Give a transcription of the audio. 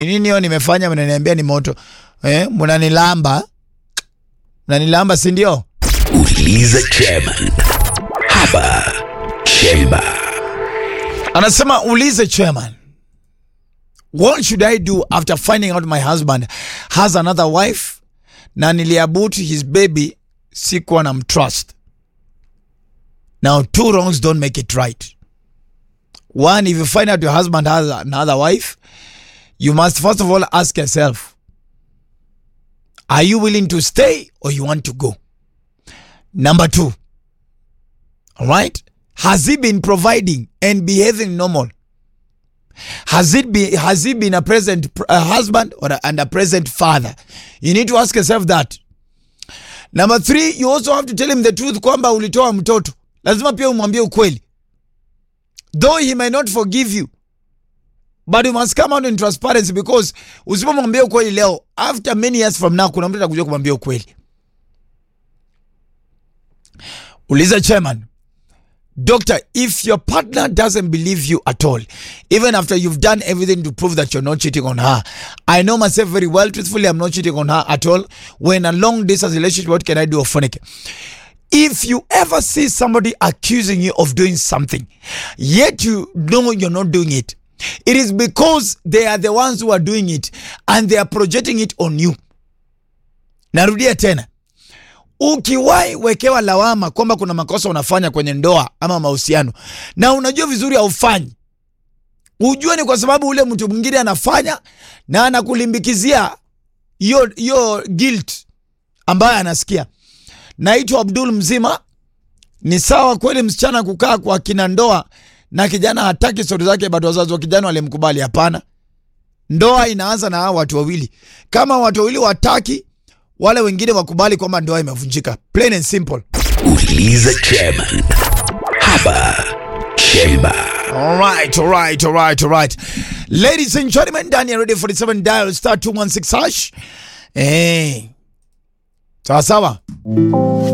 nini hiyo nimefanya mnaniambia ni moto eh, mnanilamba mnanilamba si ndio Uliza chairman. Hapa Chemba. anasema ulize chairman what should i do after finding out my husband has another wife na niliabut his baby sikuwa na mtrust now two wrongs don't make it right one if you find out your husband has another wife you must first of all ask yourself are you willing to stay or you want to go number two all right has he been providing and behaving normal has it be has he been a present uh, husband or a, and a present father you need to ask yourself that number three you also have to tell him the truth kwamba ulitoa mtoto lazima pia umwambie ukweli though he may not forgive you but you must come out in transparency because usipomwambia ukweli leo after many years from now kuna mtu atakuja kumwambia ukweli uliza chairman Doctor, if your partner doesn't believe you at all, even after you've done everything to prove that you're not cheating on her, I know myself very well. Truthfully, I'm not cheating on her at all. When a long distance relationship, what can I do? Phonic. If you ever see somebody accusing you of doing something, yet you know you're not doing it, it is because they are the ones who are doing it and they are projecting it on you. Narudia tena ukiwahi wekewa lawama kwamba kuna makosa unafanya kwenye ndoa ama mahusiano na unajua vizuri haufanyi ujue ni kwa sababu ule mtu mwingine anafanya na anakulimbikizia hiyo hiyo guilt ambayo anasikia naitwa abdul mzima ni sawa kweli msichana kukaa kwa kina ndoa na kijana hataki stori zake bado wazazi wa kijana walimkubali hapana ndoa inaanza na hawa watu wawili kama watu wawili wataki wale wengine wakubali kwamba ndoa imevunjika plain and simple Uliza chairman. Hapa Chemba. Alright, alright, alright, alright. Ladies and gentlemen, ndani ya Radio 47 dial star 216 hash. Eh. Sawa sawa.